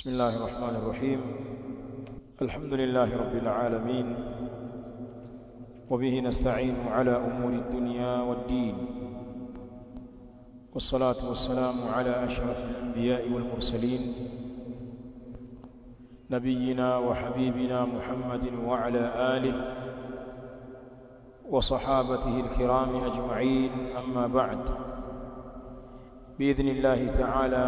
بسم الله الرحمن الرحيم الحمد لله رب العالمين وبه نستعين على أمور الدنيا والدين والصلاة والسلام على أشرف الأنبياء والمرسلين نبينا وحبيبنا محمد وعلى آله وصحابته الكرام أجمعين أما بعد بإذن الله تعالى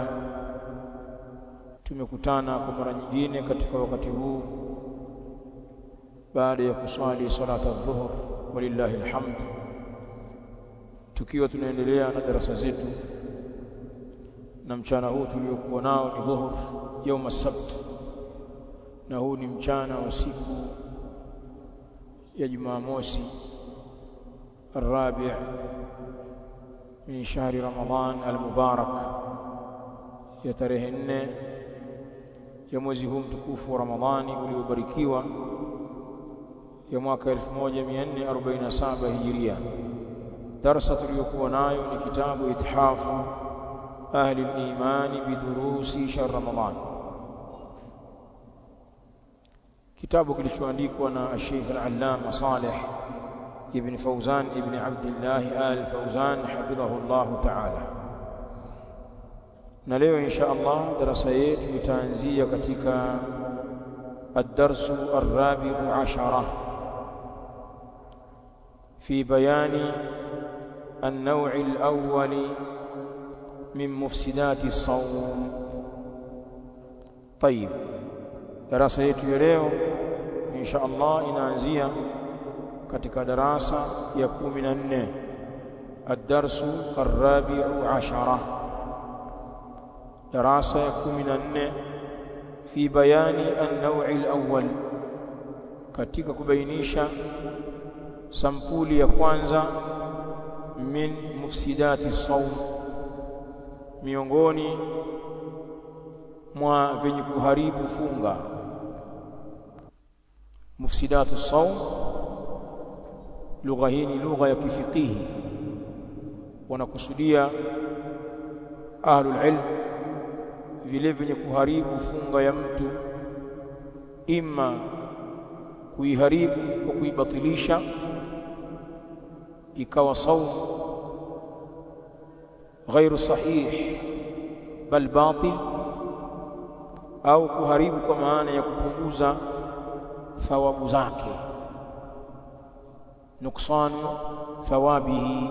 tumekutana kwa mara nyingine katika wakati huu baada ya kuswali salata dhuhur walillahi alhamd tukiwa tunaendelea na darasa zetu na mchana huu tuliokuwa nao ni dhuhur yauma sabt na huu ni mchana wa siku ya Jumamosi الرابع من شهر رمضان المبارك ya tarehe nne ya mwezi huu mtukufu wa Ramadhani uliobarikiwa ya mwaka 1447 Hijiria. Darasa tuliyokuwa nayo ni kitabu Ithafu Ahli al-Imani bidurusi shahr Ramadhan, kitabu kilichoandikwa na Sheikh al-Allama Saleh ibn Fawzan ibn Abdullah al-Fawzan hafidhahu Allah ta'ala na leo insha Allah darasa yetu itaanzia katika الدرس الرابع عشرة في بيان النوع الأول من مفسدات الصوم طيب darasa yetu ya leo insha Allah inaanzia katika darasa ya 14 الدرس الرابع عشرة darasa ya 14 fi bayani an-naw'i al-awwal katika kubainisha sampuli ya kwanza min mufsidati saum miongoni mwa venye kuharibu funga mufsidatu saum lugha hii ni lugha ya kifikihi wanakusudia ahlul ilm vile vyenye kuharibu funga ya mtu ima kuiharibu kwa kuibatilisha ikawa saum غير صحيح بل باطل au kuharibu kwa maana ya kupunguza thawabu zake nuksanu thawabihi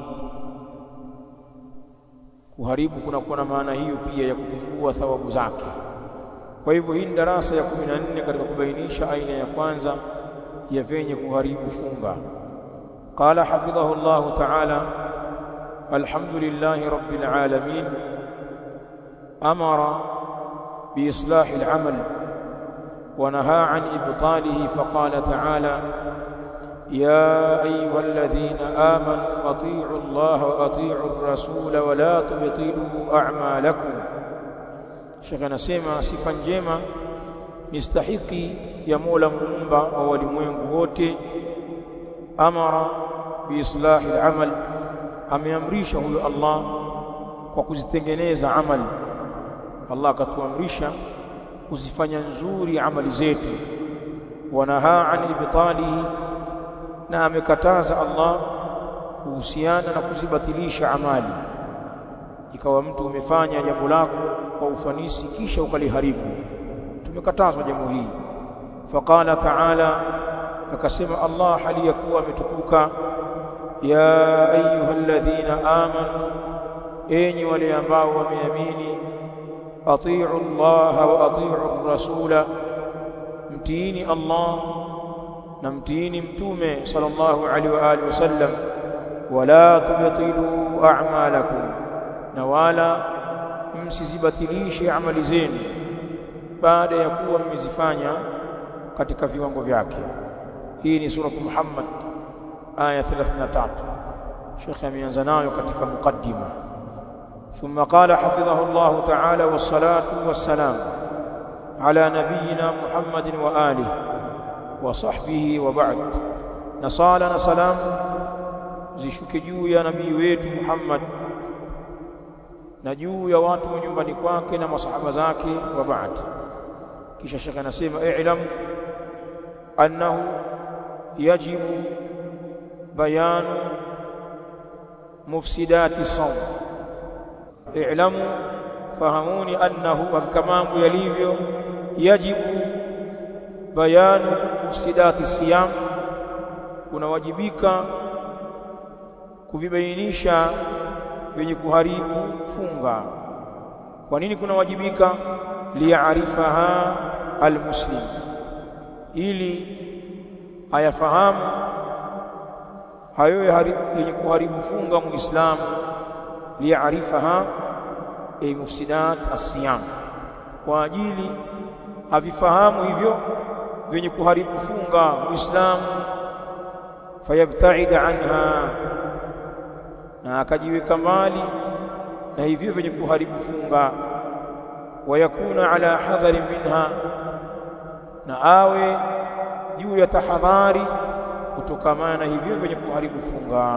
kuharibu kunakuwa na maana hiyo pia ya kupungua thawabu zake kwa hivyo hii ni darasa ya 14 katika kubainisha aina ya kwanza ya venye kuharibu funga qala hafidhahu Allah ta'ala alhamdulillahi rabbil alamin amara biislah al-amal ونهى عن إبطاله فقال تعالى يا أيها الذين آمنوا أطيعوا الله وأطيعوا الرسول ولا تبطلوا أعمالكم شيخنا سيما sifa njema mistahiki ya Mola muumba wa walimwengu wote amara biislahi al-amal ameamrisha huyo Allah kwa kuzitengeneza amali Allah akatuamrisha kuzifanya nzuri amali zetu wanahaa an ibtalihi na amekataza Allah kuhusiana na kuzibatilisha amali ikawa mtu umefanya jambo lako kwa ufanisi kisha ukaliharibu tumekatazwa jambo hili faqala ta'ala akasema Allah hali ya kuwa ametukuka ya ayyuhalladhina amanu enyi wale ambao wameamini atii'u Allah wa atii'u rasula mtiini Allah na mtiini mtume sallallahu alaihi wa alihi wasallam wala tubtilu a'malakum na wala msizibatilishe amali zenu baada ya kuwa mmezifanya katika viwango vyake hii ni sura Muhammad aya 33 Sheikh ameanza nayo katika mukaddima ثم قال حفظه الله تعالى والصلاة والسلام على نبينا محمد وآله وصحبه وبعد نصالنا سلام zishuke juu ya nabii wetu Muhammad na juu ya watu wa nyumbani kwake na masahaba zake wa baad kisha shekhe anasema i'lam annahu yajibu bayanu mufsidati sawm i'lamu fahamuni annahu kama yalivyo yajibu bayanu mufsidati siyam kunawajibika kuvibainisha vyenye kuharibu funga kwa nini kunawajibika liyaarifaha almuslim ili ayafahamu hayo yenye kuharibu funga muislamu liyaarifaha ay mufsidat as-siyam kwa ajili avifahamu hivyo vyenye kuharibu funga muislamu fayabta'id anha na akajiweka mbali na hivyo vyenye kuharibu funga wayakuna ala hadhari minha na awe juu ya tahadhari kutokamana na hivyo vyenye kuharibu funga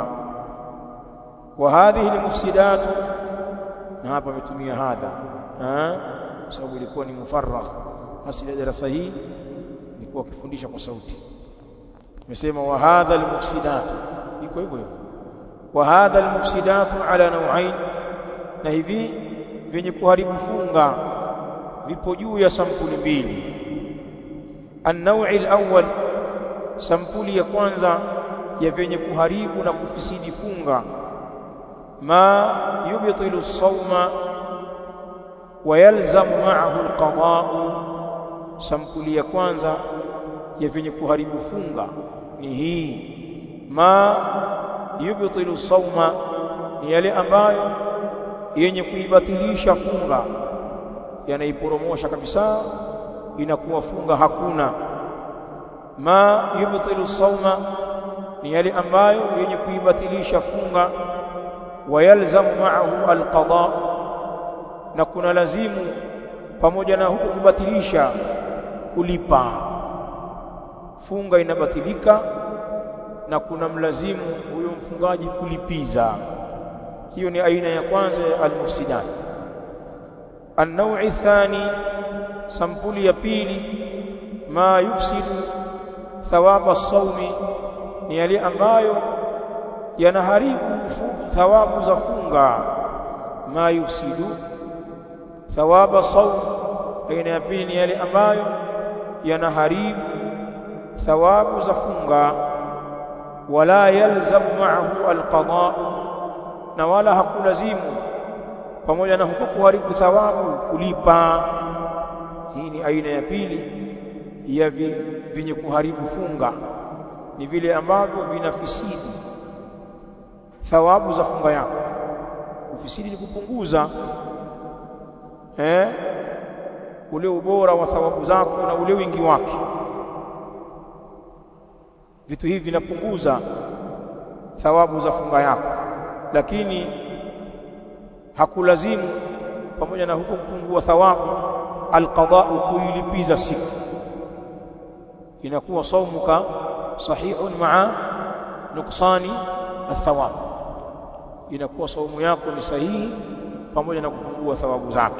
wa hadhihi almufsidat na hapa ametumia hadha kwa sababu ilikuwa ni mufarragh asili ya darasa hii ilikuwa akifundisha kwa sauti amesema wa hadha almufsidat iko hivyo hivyo wa hadha almufsidat ala naw'ain na hivi vyenye kuharibu funga vipo juu ya sampuli mbili an-naw'i al-awwal sampuli ya kwanza ya vyenye kuharibu na kufisidi funga ma yubtilu as-sawma wa yalzamu ma'ahu al-qada'u sampuli ya kwanza ya vyenye kuharibu funga ni hii ma yubtilu as-sawma ni yale ambayo yenye kuibatilisha funga yanaiporomosha kabisa inakuwa funga hakuna ma yubtilu sawma ni yale ambayo yenye kuibatilisha funga wayalzamu ma'ahu alqada na kuna lazimu pamoja na huko kubatilisha kulipa funga inabatilika na kuna mlazimu huyo mfungaji kulipiza hiyo ni aina ya kwanza ya almufsidat an-naw'i thani sampuli ya pili ma yufsidu thawaba as-sawmi ni yale ambayo yanaharibu thawabu za funga ma yufsidu thawaba as-sawm aina ya pili ni yale ambayo yanaharibu thawabu za funga wala yalzam ma'ahu al-qada' na wala hakulazimu pamoja na huko kuharibu thawabu kulipa hii ni aina ya pili ya vyenye kuharibu funga ni vile ambavyo vinafisidi thawabu za funga yako kufisidi ni kupunguza eh ule ubora wa thawabu zako na ule wingi wake vitu hivi vinapunguza thawabu za funga yako lakini hakulazimu pamoja na huko kupungua thawabu alqada'u kuilipiza siku inakuwa saumuka sahihun ma'a nuksani athawab inakuwa saumu yako ni sahihi pamoja na kupungua thawabu zake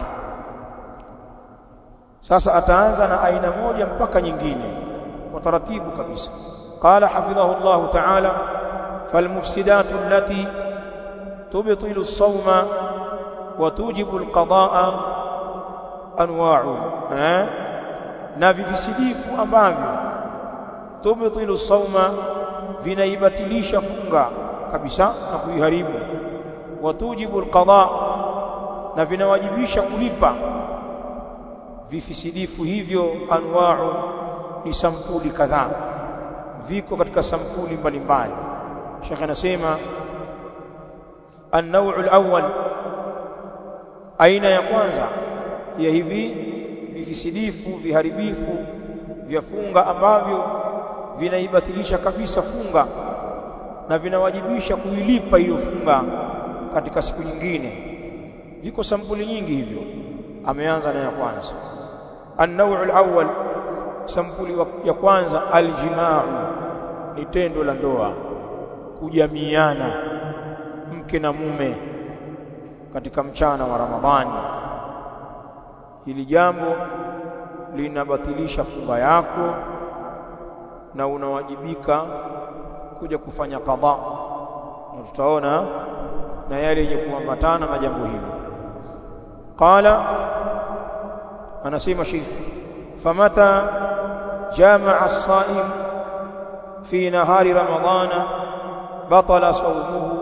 sasa ataanza na aina moja mpaka nyingine kwa taratibu kabisa qala hafidhahu Allah ta'ala falmufsidatu allati tubtilu as-sawma wa tujibu al-qada'a anwa'u eh na vivisidifu ambavyo tubtilu as-sawma vinaibatilisha funga kabisa na kuiharibu wa tujibu al-qada' na vinawajibisha kulipa vifisidifu hivyo anwa'u ni sampuli kadhaa viko katika sampuli mbalimbali Sheikh anasema an-naw'u al-awwal aina ya kwanza ya hivi vifisidifu viharibifu vya funga ambavyo vinaibatilisha kabisa funga na vinawajibisha kuilipa hiyo funga katika siku nyingine viko sampuli nyingi hivyo ameanza na ya kwanza an-naw'u al-awwal sampuli ya kwanza aljimaa ni tendo la ndoa kujamiana mke na mume katika mchana wa Ramadhani hili jambo linabatilisha funga yako na unawajibika kuja kufanya qadha na tutaona na yale yenye kuambatana na jambo hili qala anasema sheikh famata jamaa as-saim fi nahari ramadana batala sawmuhu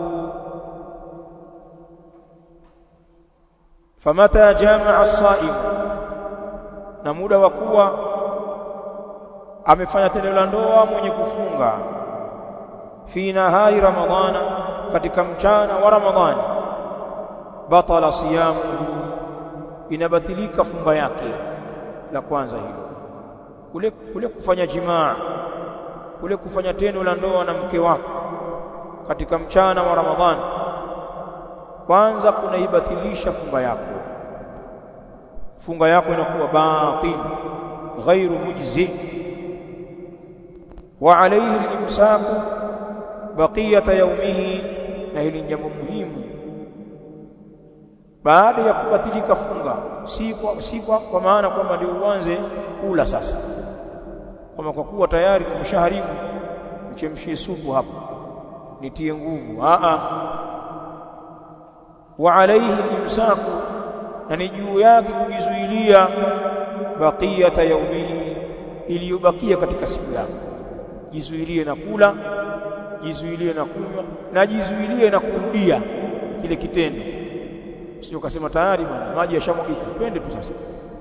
famata jamaa as-saim na muda wa kuwa amefanya tendo la ndoa mwenye kufunga fi nahari ramadana katika mchana wa ramadhani batala siyamu inabatilika funga yake la kwanza hilo kule kule kufanya jimaa kule kufanya tendo la ndoa na mke wako katika mchana wa ramadhani kwanza kunaibatilisha funga yako funga yako inakuwa batil ghairu mujzi wa alayhi al-imsaku baqiyata yawmihi na hili jambo muhimu baada ya kubatilika funga si kwa, si kwa, kwa maana kwamba ndio uanze kula sasa kama kwa kuwa tayari tumeshaharibu mchemshie supu hapo nitie nguvu a a wa alayhi imsaku na ni juu yake kujizuilia baqiyata yaumihi iliyobakia katika siku yako jizuilie na kula jizuilie na kunywa na jizuilie na kurudia kile kitendo sio kasema tayari bwana maji yashamwagika twende tu sasa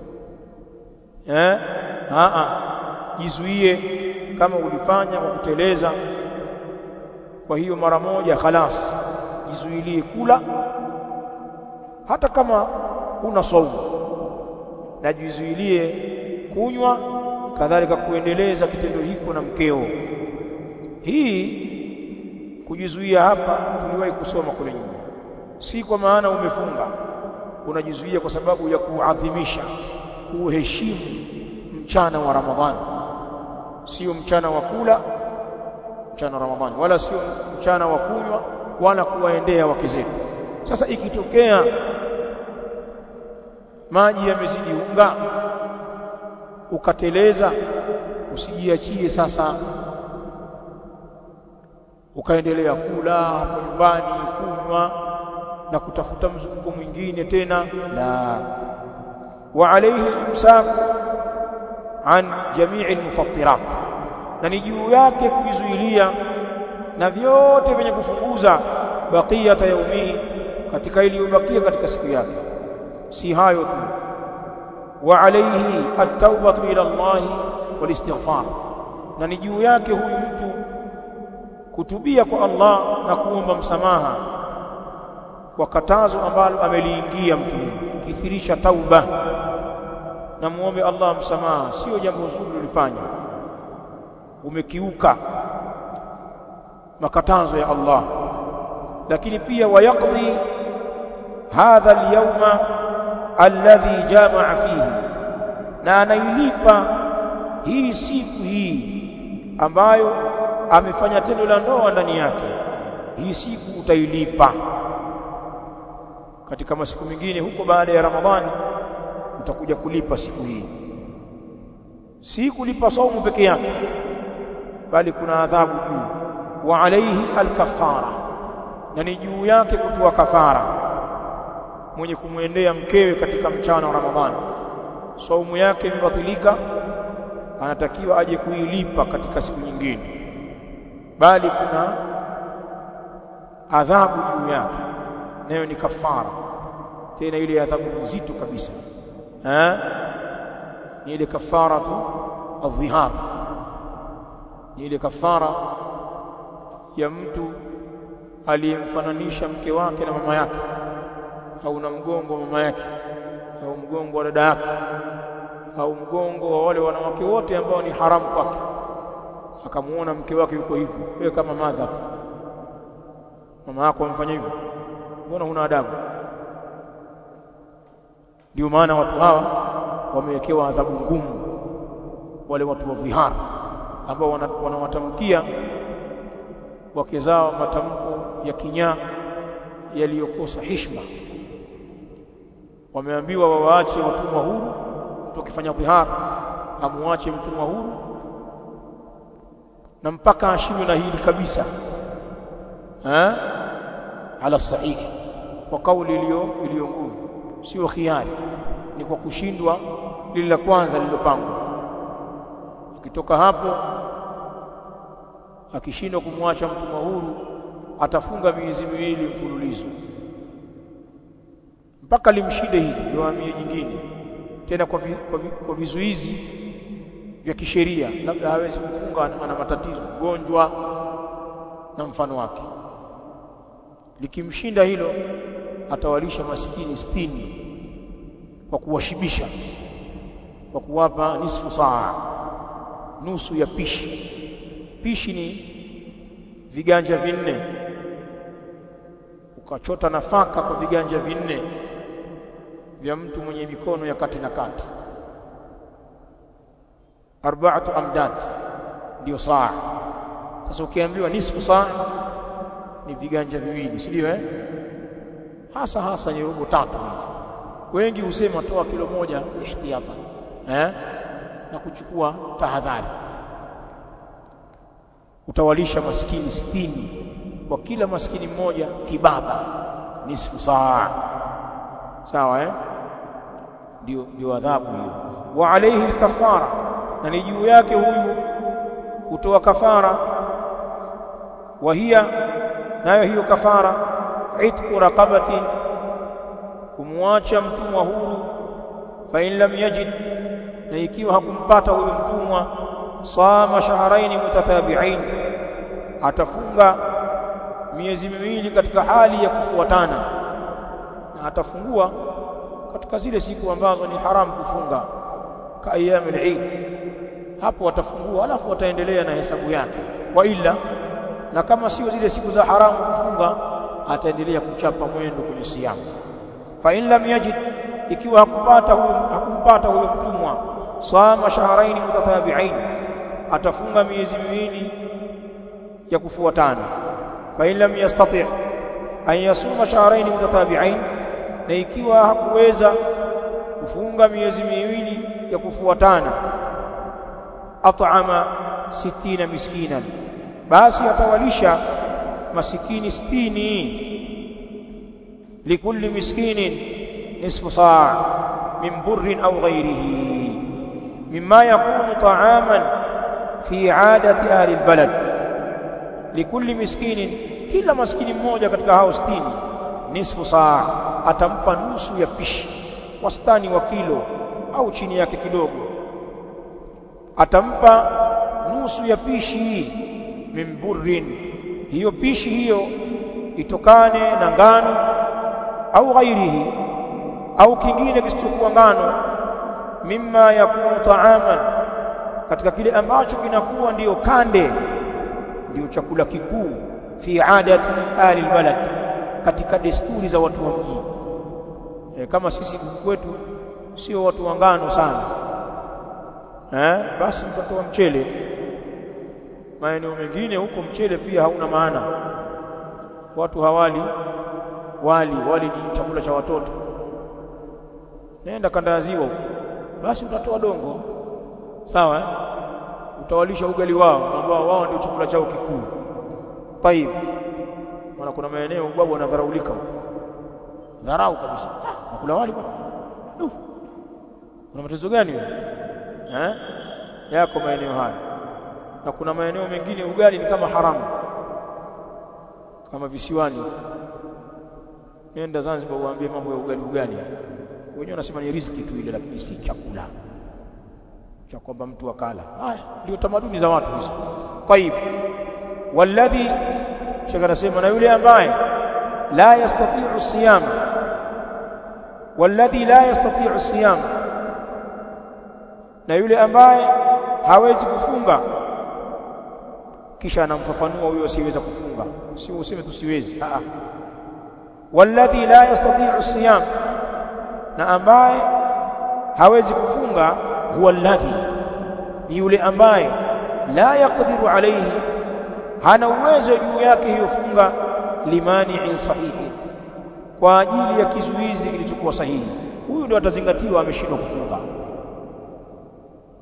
eh a a jizuie kama ulifanya kwa kuteleza kwa hiyo mara moja khalas jizuilie kula hata kama una saumu na jizuilie kunywa kadhalika kuendeleza kitendo hiko na mkeo hii kujizuia hapa tuliwahi kusoma kule nyuma si kwa maana umefunga unajizuia kwa sababu ya kuadhimisha kuheshimu mchana wa Ramadhani sio mchana wa kula mchana wa Ramadhani wala sio mchana wa kunywa wala kuwaendea wake zetu sasa ikitokea maji yamezidi unga ukateleza usijiachie sasa ukaendelea kula hapo nyumbani kunywa na kutafuta mzunguko mwingine tena la wa alayhi al-imsak an jami'i al-mufattirat na ni juu yake kujizuilia na vyote vyenye kufunguza baqiyata yaumihi katika iliyobakia katika siku yake si hayo tu wa alayhi at-taubatu ila Allah wal istighfar na ni juu yake huyu mtu kutubia kwa Allah na kuomba msamaha kwa katazo ambalo ameliingia mtu kithirisha tauba na muombe Allah msamaha sio jambo zuri ulifanya umekiuka makatazo ya Allah lakini pia wayaqdi hadha al-yawma alladhi jamaa fihi na anailipa hii siku hii ambayo amefanya tendo la ndoa ndani yake hii siku utailipa katika masiku mengine huko baada ya Ramadhani utakuja kulipa siku hii si kulipa saumu peke yake bali kuna adhabu juu wa alayhi alkafara na ni juu yake kutoa kafara mwenye kumwendea mkewe katika mchana wa Ramadhani saumu yake imebatilika anatakiwa aje kuilipa katika siku nyingine bali kuna adhabu juu yake nayo ni kafara tena ile adhabu nzito kabisa eh ni ile kafara tu adhihar ni ile kafara ya mtu aliyemfananisha mke wake na mama yake au na mgongo wa mama yake au mgongo wa dada yake au mgongo wa wale wanawake wote ambao ni haramu kwake akamuona mke wake yuko hivyo wewe kama madha tu mama yako amfanya hivyo mbona huna adabu ndio maana watu hawa wamewekewa adhabu ngumu wale watu wa vihara ambao wanawatamkia wake zao matamko ya kinyaa yaliyokosa heshima wameambiwa wawaache watumwa huru mtu akifanya dhihara amuache mtumwa huru na mpaka ashindwe na hili kabisa ha ala sahihi kwa kauli iliyo iliyo nguvu sio khiari ni kwa kushindwa lile la kwanza lililopangwa akitoka hapo akishindwa kumwacha mtumwa huru atafunga miezi miwili mfululizo mpaka limshinde hili ndio amie jingine tena kwa, vi, kwa, vi, kwa vizuizi vya kisheria labda hawezi kufunga ana, ana matatizo ugonjwa na mfano wake likimshinda hilo atawalisha maskini sitini kwa kuwashibisha kwa kuwapa nisfu saa nusu ya pishi pishi ni viganja vinne ukachota nafaka kwa viganja vinne vya mtu mwenye mikono ya kati na kati arba'atu amdad ndio saa sasa ukiambiwa nisfu saa ni viganja viwili si ndio eh hasa hasa ni robo tatu hivi wengi husema toa kilo moja ihtiyata eh na kuchukua tahadhari utawalisha maskini sitini kwa kila maskini mmoja kibaba nisfu saa sawa eh ndio ndio adhabu hiyo wa alayhi kafara na ni juu yake huyu kutoa kafara wa hiya nayo hiyo kafara itqu raqabati kumwacha mtumwa huru fa in lam yajid na ikiwa hakumpata huyo mtumwa sama shahrain mutatabi'ain atafunga miezi miwili katika hali ya kufuatana na atafungua katika zile siku ambazo ni haramu kufunga ka ayyamul eid hapo atafungua alafu ataendelea na hesabu yake wa ila na kama sio zile siku za haramu kufunga ataendelea kuchapa mwendo kwenye siamu fa in lam yajid ikiwa hakupata huyo hakumpata huyo mtumwa sama shahrain mutatabi'ain atafunga miezi miwili ya kufuatana fa in lam yastati' an yasuma shahrain mutatabi'ain na ikiwa hakuweza kufunga miezi miwili ya kufuatana at'ama 60 miskinan basi atawalisha masikini 60 likulli miskinin nisfu saa min burrin aw ghayrihi mimma yakunu ta'aman fi 'adati ahli albalad likulli miskinin kila maskini mmoja katika hao 60 nisfu saa atampa nusu ya pishi wastani wa kilo au chini yake kidogo atampa nusu ya pishi hii min burrin hiyo pishi hiyo itokane na ngano au ghairihi au kingine kisichokuwa ngano mimma yakunu ta'aman katika kile ambacho kinakuwa ndiyo kande ndiyo chakula kikuu fi adati ahli albalad katika desturi za watu wa mji e, kama sisi kwetu sio watu wa ngano sana eh basi mtatoa mchele maeneo mengine huko mchele pia hauna maana watu hawali wali wali ni chakula cha watoto nenda kanda ya ziwa huko basi utatoa dongo sawa eh? utawalisha ugali wao ambao wao ndio chakula chao kikuu tayib maana kuna maeneo babu wanadharaulika huko dharau kabisa ah, nakula wali bwana uh. kuna matezo gani eh yako maeneo haya na kuna maeneo mengine ugali ni kama haramu kama visiwani nenda Zanzibar uambie mambo ya ugali ugali wenyewe wanasema ni riziki tu ile lakini si chakula cha kwamba mtu akala haya ndio tamaduni za watu hizo طيب والذي shaka nasema na yule ambaye la yastati'u siyam والذي لا يستطيع الصيام na yule ambaye hawezi kufunga kisha anamfafanua huyo asiyeweza kufunga sio useme tusiwezi a a walladhi la yastati'u siyam na ambaye hawezi kufunga huwa alladhi ni yule ambaye la yaqdiru alayhi hana uwezo juu yake hiyo funga limani'in sahihi kwa ajili ya kizuizi kilichokuwa sahihi huyu ndio atazingatiwa ameshindwa kufunga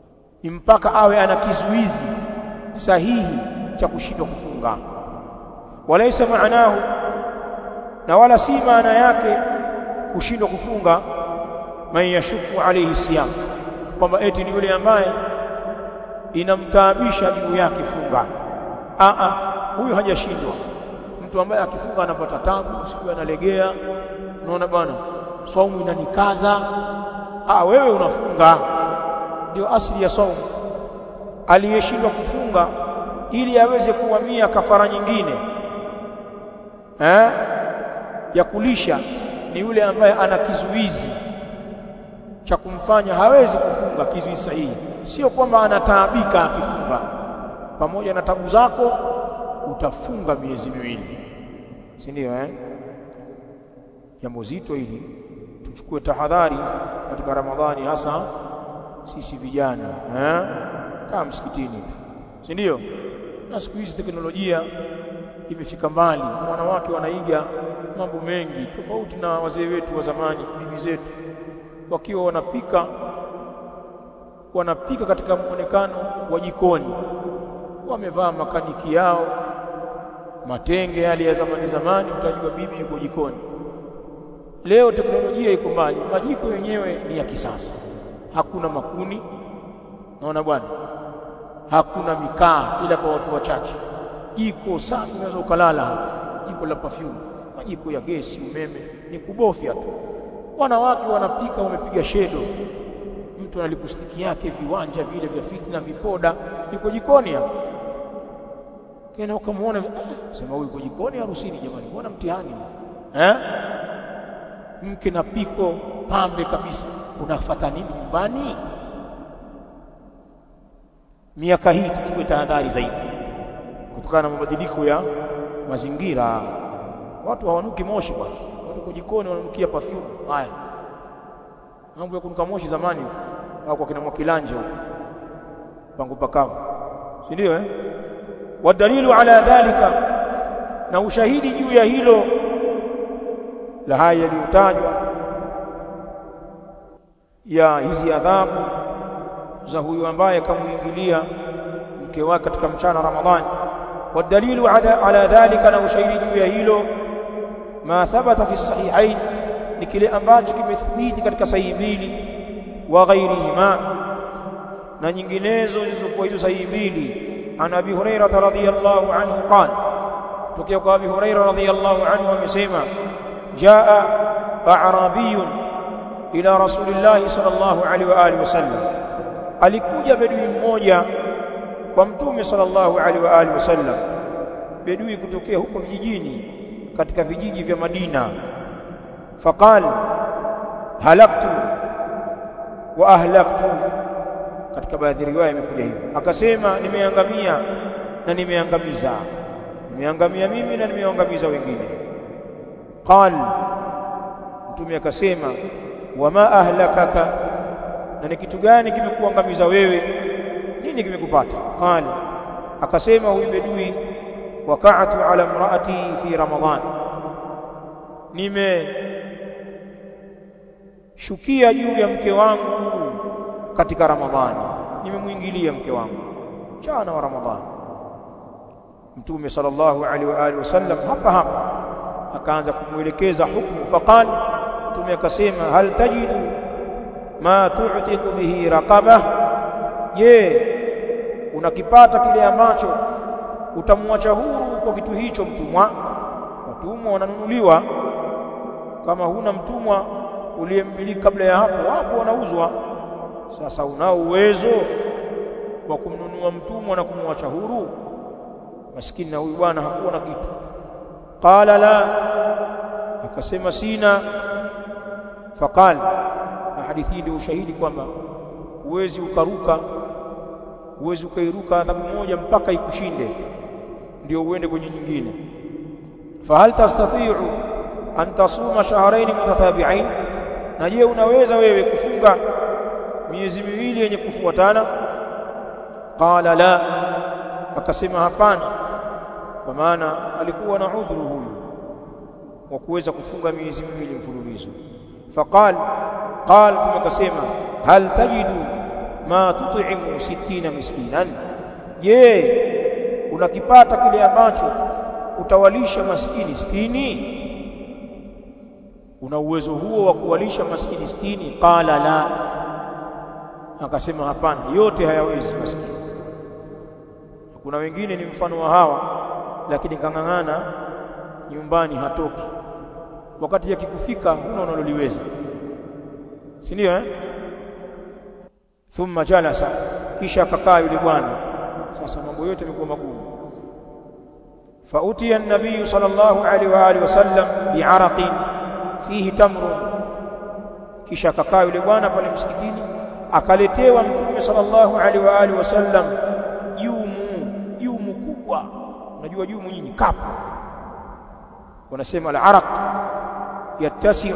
ni mpaka awe ana kizuizi sahihi cha kushindwa kufunga walaysa maanahu na wala si maana yake kushindwa kufunga man yashuku alayhi siyam kwamba eti ni yule ambaye inamtaabisha juu yake funga a a huyu hajashindwa mtu ambaye akifunga anapata tabu siku analegea unaona bwana saumu inanikaza ah wewe unafunga ndio asili ya saumu aliyeshindwa kufunga ili aweze kuhamia kafara nyingine eh ya kulisha ni yule ambaye ana kizuizi cha kumfanya hawezi kufunga kizuizi sahihi sio kwamba anataabika akifunga pamoja na tabu zako utafunga miezi miwili si ndio eh jambo zito hili tuchukue tahadhari katika Ramadhani hasa sisi vijana eh kama msikitini tu si ndio na siku hizi teknolojia imefika mbali wanawake wanaiga mambo mengi tofauti na wazee wetu wa zamani bibi zetu wakiwa wanapika wanapika katika muonekano wa jikoni wamevaa makaniki yao matenge yale ya zamani zamani utajua bibi yuko jikoni leo teknolojia iko mbali majiko yenyewe ni ya kisasa hakuna makuni naona bwana hakuna mikaa ila kwa watu wachache jiko safi unaweza ukalala jiko la perfume majiko ya gesi umeme ni kubofya tu wanawake wanapika wamepiga shedo mtu ana lipustiki yake viwanja vile vya fitna vipoda yuko jikoni hapo kena ukamwona ah, sema huyu yuko jikoni harusini jamani mbona mtihani eh mke na piko pambe kabisa unafuata nini nyumbani miaka hii tuchukue tahadhari zaidi kutokana na mabadiliko ya mazingira watu hawanuki moshi bwana watu kwa jikoni wananukia perfume haya mambo ya kunuka moshi zamani au kwa kina mwakilanje huko pangu pakavu si ndio eh wadalilu ala dhalika na ushahidi juu ya hilo la haya yaliyotajwa ya hizi adhabu za huyu ambaye kamuingilia mke wake katika mchana Ramadhani والدليل على على ذلك na ushahidi juu ya hilo ma thabata fi sahihain ni kile ambacho kimethibiti katika sahihi mbili wa ghairihima na nyinginezo zilizokuwa hizo sahihi mbili an abi hurairah radhiyallahu anhu qala tokea kwa abi hurairah radhiyallahu anhu amesema jaa a'rabiyun ila rasulillahi sallallahu alaihi wa alihi wasallam alikuja bedui mmoja kwa mtume sallallahu alaihi wa alihi wasallam bedui kutokea huko vijijini katika vijiji vya Madina faqal halaktu wa ahlaktu katika baadhi riwaya imekuja hivi akasema nimeangamia na nimeangamiza nimeangamia mimi na nimeangamiza wengine qal mtume akasema wama ahlakaka na ni kitu gani kimekuangamiza wewe nini kimekupata qal akasema huyu bedui waka'atu ala imraati fi ramadhan nime shukia juu ya mke wangu katika ramadhani nimemuingilia mke wangu mchana wa ramadhani mtume sallallahu alaihi wa alihi wasallam hapa hapa akaanza kumuelekeza hukumu faqal mtume akasema hal tajidu ma tu'tiqu bihi raqaba je unakipata kile ambacho utamwacha huru kwa kitu hicho mtumwa watumwa wananunuliwa kama huna mtumwa uliyemmiliki kabla ya hapo hapo wanauzwa sasa unao uwezo wa kumnunua mtumwa na kumwacha huru maskini na huyu bwana hakuwa na kitu qala la akasema sina faqal na hadithi ndio ushahidi kwamba uwezi ukaruka uwezi ukairuka adhabu moja mpaka ikushinde ndio uende kwenye nyingine fahal tastati'u an tasuma shahrayn mutatabi'ain na je unaweza wewe kufunga miezi miwili yenye kufuatana qala la akasema hapana kwa maana alikuwa na udhuru huyu wa kuweza kufunga miezi miwili mfululizo faqal qal akasema hal tajidu ma tut'imu sittina miskinan je unakipata kile ambacho utawalisha maskini sitini una uwezo huo wa kuwalisha maskini sitini qala la akasema hapana yote hayawezi maskini kuna wengine ni mfano wa hawa lakini kang'ang'ana nyumbani hatoki wakati yakikufika huna unaloliweza si ndio eh thumma jalasa kisha akakaa yule bwana sasa mambo yote yamekuwa magumu فأتي النبي صلى الله عليه وآله وسلم بعرق فيه تمر kisha akakaa yule bwana pale msikitini akaletewa mtume sallallahu alaihi wa alihi wasallam jumu jumu kubwa unajua jumu nyinyi kapu wanasema al-araq yattasi'u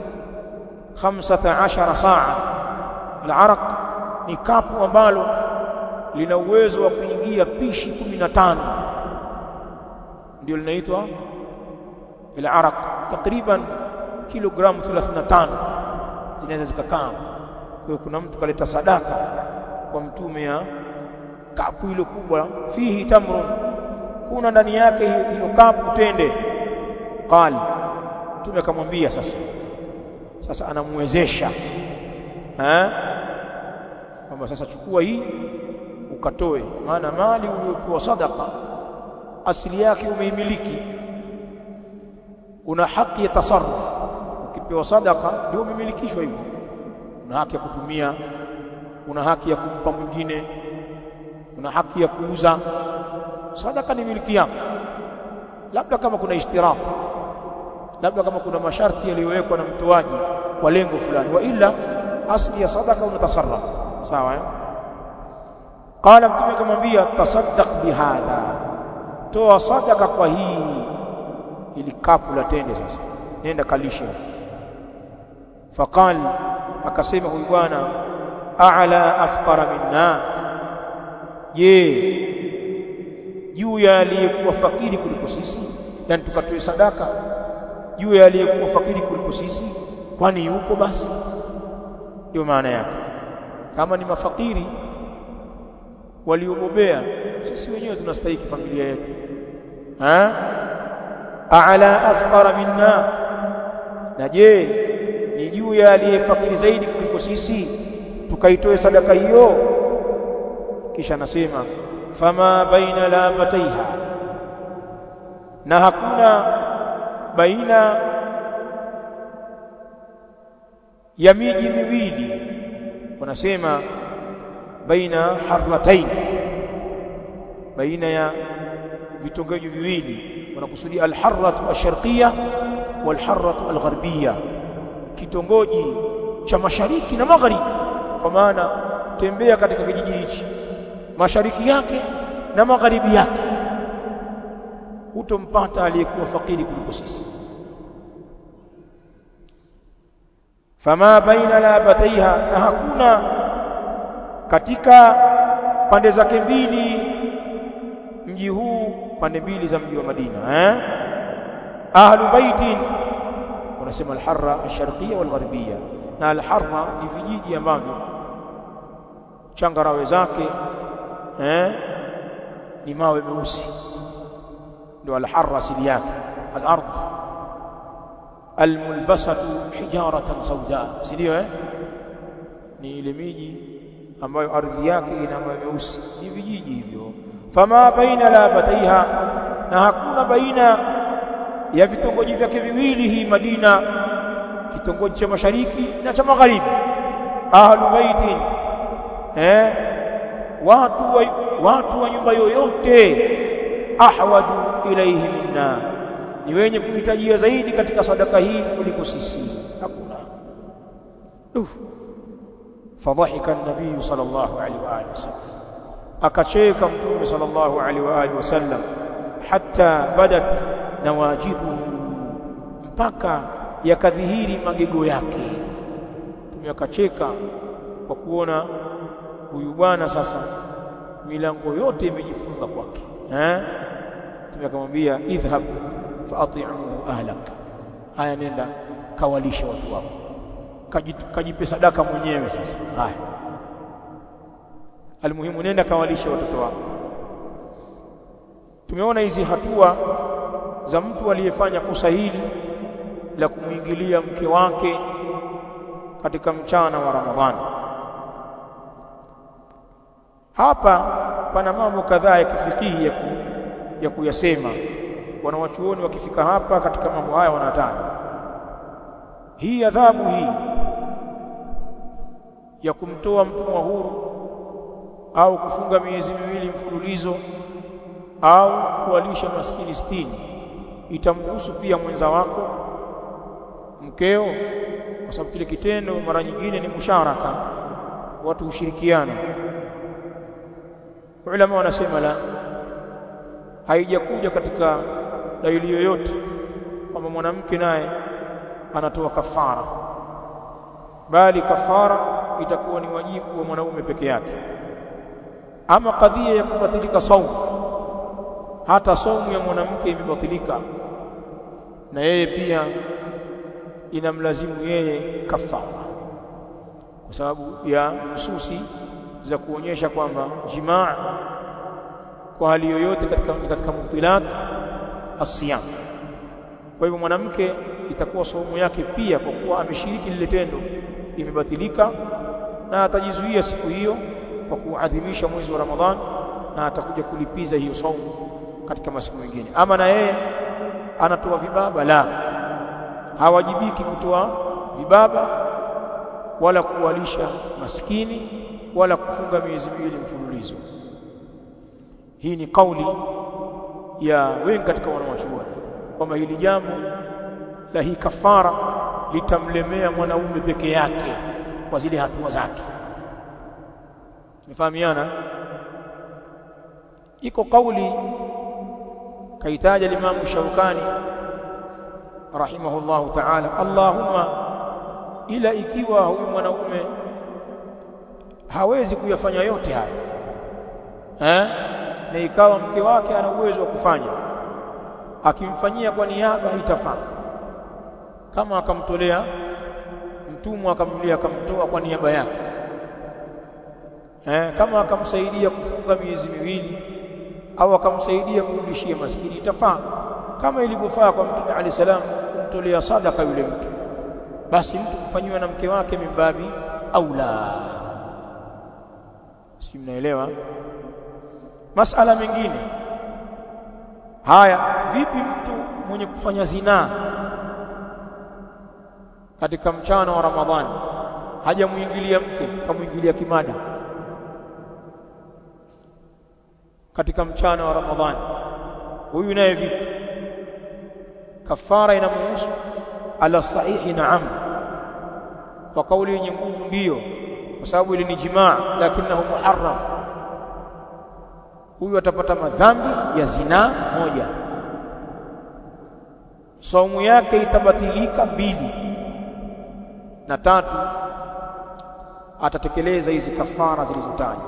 15 saa al-araq ni kapu ambalo lina uwezo wa kuingia pishi 15 ndio linaitwa al-araq takriban kilogramu 35 zinaweza zikakaa kwa hiyo kuna mtu kaleta sadaka kwa mtume ya kapu hilo kubwa fihi tamrun kuna ndani yake hilo kapu tende qal mtume akamwambia sasa sasa anamwezesha eh kwamba sasa chukua hii ukatoe maana mali uliyopewa sadaka asili yake umeimiliki una haki ya tasarruf ukipewa sadaka ndio umemilikishwa hivyo una haki ya kutumia una haki ya kumpa mwingine una haki ya kuuza sadaka ni miliki yako labda kama kuna ishtirak labda kama kuna masharti yaliyowekwa na mtoaji kwa lengo fulani wa ila asli ya sadaka unatasarraf sawa eh qala mtume akamwambia tasaddaq bihadha toa sadaka kwa hii ili kapu la tende sasa nenda kalishe faqal akasema huyu bwana a'la afqara minna je juu ya aliyekuwa fakiri kuliko sisi yani tukatoe sadaka juu ya aliyekuwa fakiri kuliko sisi kwani yupo basi ndio maana yake kama ni mafakiri waliobobea sisi wenyewe tunastahili familia yetu ha a'la afqara minna na je ni juu ya aliyefakiri zaidi kuliko sisi tukaitoe sadaka hiyo kisha anasema fama baina labataiha na hakuna baina ya miji miwili wanasema baina harratain baina ya vitongoji viwili wanakusudia alharratu asharqiyya walharratu algharbiyya kitongoji cha mashariki na magharibi kwa maana tembea katika kijiji hichi mashariki yake na magharibi yake hutompata aliyekuwa fakiri kuliko sisi fama baina labataiha na hakuna katika pande zake mbili mji huu pande mbili za mji wa Madina eh ahlu baitin wanasema al-harra al-sharqiyya wal-gharbiyya na al-harra ni vijiji ambavyo changarawe zake eh ni mawe meusi ndio al-harra asili yake al-ardh al-mulbasatu hijaratan sauda si ndio eh ni ile miji ambayo ardhi yake ina mawe meusi ni vijiji hivyo fama baina labataiha na hakuna baina ya vitongoji vyake viwili hii Madina kitongoji cha mashariki na cha magharibi ahlu baitin eh watu wa, watu wa nyumba yoyote ahwaju ilaihi minna ni wenye kuhitajia zaidi katika sadaka hii kuliko sisi hakuna Uf. fadhahika an-nabii sallallahu alaihi wa alihi wasallam akacheka mtume sallallahu alaihi wa alihi wasallam hatta badat nawajidhu mpaka yakadhihiri magego yake mtume akacheka kwa kuona huyu bwana sasa milango yote imejifunga kwake eh mtume akamwambia idhhab faati'u ahlak haya nenda kawalisha watu wako kajipe sadaka mwenyewe sasa haya almuhimu nenda kawalishe watoto wako tumeona hizi hatua za mtu aliyefanya kosa hili la kumwingilia mke wake katika mchana wa Ramadhani hapa pana mambo kadhaa ya kifikihi ya, ku, ya kuyasema wanawachuoni wakifika hapa katika mambo haya wanataja hii adhabu hii ya kumtoa mtumwa huru au kufunga miezi miwili mfululizo au kuwalisha maskini sitini itamhusu pia mwenza wako mkeo kwa sababu kile kitendo mara nyingine ni musharaka watu hushirikiana ulama wanasema la haijakuja katika dalili yoyote kwamba mwanamke naye anatoa kafara bali kafara itakuwa ni wajibu wa mwanaume peke yake ama kadhia ya kubatilika saumu hata saumu ya mwanamke imebatilika na yeye pia inamlazimu yeye kafara kwa sababu ya hususi za kuonyesha kwamba jimaa kwa hali yoyote katika katika mubtilat asiyam kwa hivyo mwanamke itakuwa saumu yake pia kwa kuwa ameshiriki lile tendo imebatilika na atajizuia siku hiyo kwa kuadhimisha mwezi wa Ramadhan na atakuja kulipiza hiyo saumu katika masiku mengine ama na yeye anatoa vibaba la hawajibiki kutoa vibaba wala kuwalisha maskini wala kufunga miezi miwili mfululizo hii ni kauli ya wengi katika wanawachuoni kwamba hili jambo la hii kafara litamlemea mwanaume peke yake kwa zile hatua zake tumefahamiana iko kauli kaitaja limamu Shaukani rahimahullahu ta'ala Allahumma ila ikiwa huyu mwanaume hawezi kuyafanya yote haya eh na ikawa mke wake ana uwezo wa kufanya akimfanyia kwa niaba itafaa kama akamtolea mtumwa akamnulia akamtoa kwa niaba yake eh kama akamsaidia kufunga miezi miwili au akamsaidia kurudishia maskini itafaa kama ilivyofaa kwa mtume ali salam kumtolea sadaka yule mtu basi mtu kufanyiwa na mke wake mimbabi aula si mnaelewa masala mengine haya vipi mtu mwenye kufanya zinaa katika mchana wa Ramadhani hajamuingilia mke kamuingilia kimada katika mchana wa Ramadhani huyu naye vipi kafara inamhusu ala sahihi naam kwa kauli yenye nguvu ndiyo kwa sababu ile ni jimaa lakinahu muharram huyu atapata madhambi ya zinaa moja saumu yake itabatilika mbili na tatu atatekeleza hizi kafara zilizotajwa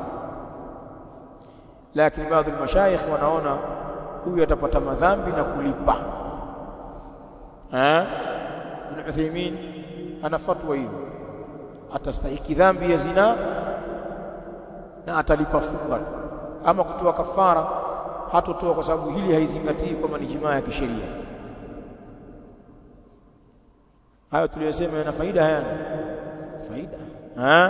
lakini baadhi ya mashayikh wanaona huyu atapata madhambi na kulipa eh Ibn Uthaymeen ana fatwa hiyo atastahiki dhambi ya zina na atalipa funga tu ama kutoa kafara hatotoa kwa sababu hili haizingatii kwamba ni jimaa ya kisheria hayo tuliyosema yana faida hayana faida ha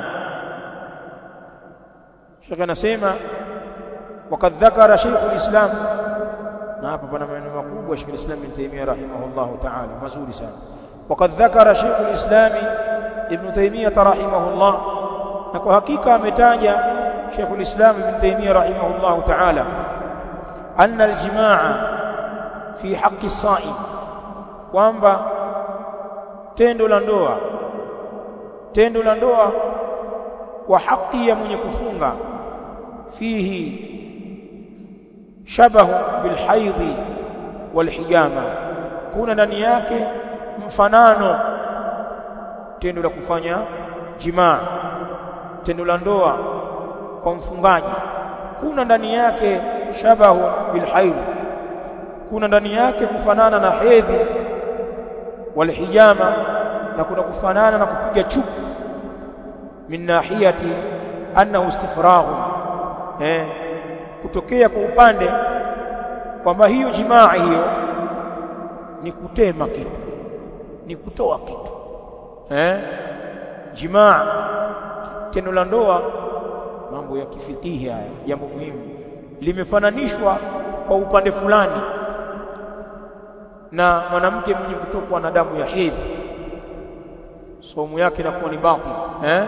Sheikh anasema وقد ذكر شيخ الإسلام na hapa pana maneno makubwa Sheikh al-Islam Ibn Taymiyyah rahimahullah ta'ala mazuri sana وقد ذكر شيخ الإسلام Ibn Taymiyyah rahimahullah na kwa hakika ametaja Sheikh al-Islam Ibn Taymiyyah rahimahullah ta'ala anna al-jimaa fi haqqi as-sa'im kwamba tendo la ndoa tendo la ndoa kwa haki ya mwenye kufunga fihi shabahu bilhaidhi walhijama kuna ndani yake mfanano tendo la kufanya jimaa tendo la ndoa kwa mfungaji kuna ndani yake shabahu bilhaidhi kuna ndani yake kufanana na hedhi walhijama na kuna kufanana na kupiga chuku min nahiyati annahu istifraghu eh kutokea kwa upande kwamba hiyo jimaa hiyo ni kutema kitu ni kutoa kitu eh jimaa tendo la ndoa mambo ya kifikihi haya jambo muhimu limefananishwa kwa upande fulani na mwanamke mwenye kutokwa na damu ya hedhi somu yake inakuwa ni batil eh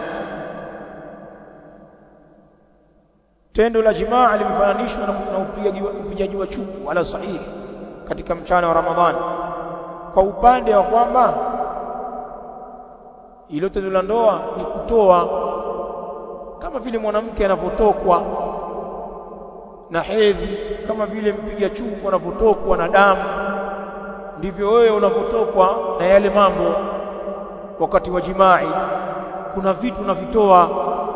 tendo la jimaa limefananishwa na upigaji upigaji wa chuku ala sahihi katika mchana wa Ramadhani kwa upande wa kwamba ilo tendo la ndoa ni kutoa kama vile mwanamke anavyotokwa na hedhi kama vile mpiga chuku anavyotokwa na damu ndivyo wewe unavyotokwa na yale mambo wakati wa jimai kuna vitu unavitoa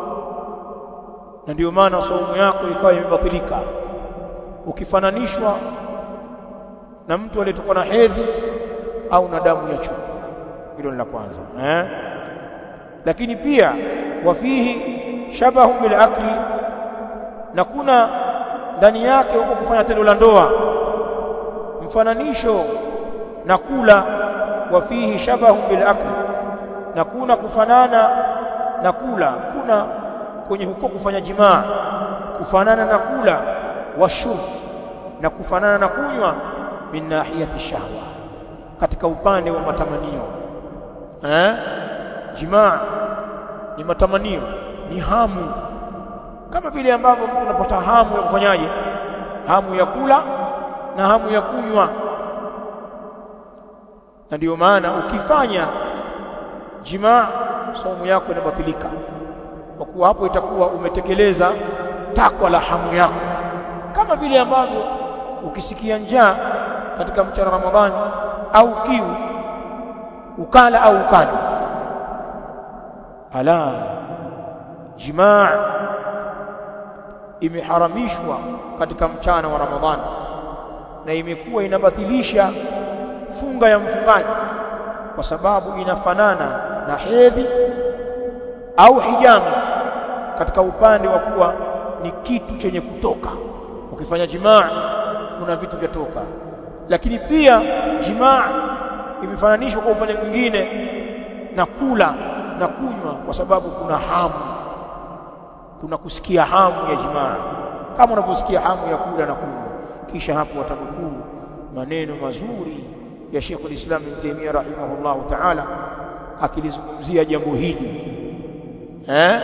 na ndio maana saumu yako ikawa imebatilika ukifananishwa na mtu aliyetokwa na hedhi au na damu ya chuku hilo ni la kwanza eh lakini pia wafihi shabahu bil akli na kuna ndani yake huko kufanya tendo la ndoa mfananisho na kula wafihi shabahu bil akli na kuna kufanana na kula kuna kwenye huko kufanya jimaa kufanana na kula washurb na kufanana na kunywa min nahiyati shahwa katika upande wa matamanio eh jimaa ni matamanio ni hamu kama vile ambavyo mtu anapata hamu ya kufanyaje hamu ya kula na hamu ya kunywa na ndio maana ukifanya jimaa saumu yako inabatilika kwa kuwa hapo itakuwa umetekeleza takwa la hamu yako kama vile ambavyo ukisikia njaa katika mchana Ramadhani au kiu ukala au ukanywa ala jimaa imeharamishwa katika mchana wa Ramadhani na imekuwa inabatilisha funga ya mfungaji kwa sababu inafanana na hedhi au hijamu katika upande wa kuwa ni kitu chenye kutoka ukifanya jimaa kuna vitu vyatoka lakini pia jimaa imefananishwa kwa upande mwingine na kula na kunywa kwa sababu kuna hamu kuna kusikia hamu ya jimaa kama unavyosikia hamu ya kula na kunywa kisha hapo watanukuu maneno mazuri ya Sheikh al-Islam Ibn Taymiyyah rahimahullah ta'ala akilizungumzia jambo hili eh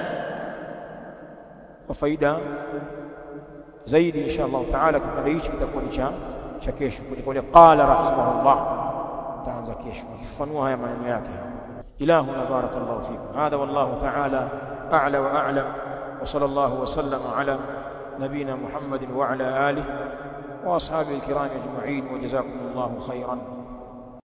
kwa faida zaidi insha Allah taala kipande hichi kitakuwa ni cha cha kesho kuliko qala rahimahullah taanza kesho akifanua haya maneno yake ilahuna barakallahu fikum hadha wallahu taala a'la wa a'lam wa sallallahu wa sallama ala نبينا محمد وعلى آله وأصحابه الكرام أجمعين وجزاكم الله خيرا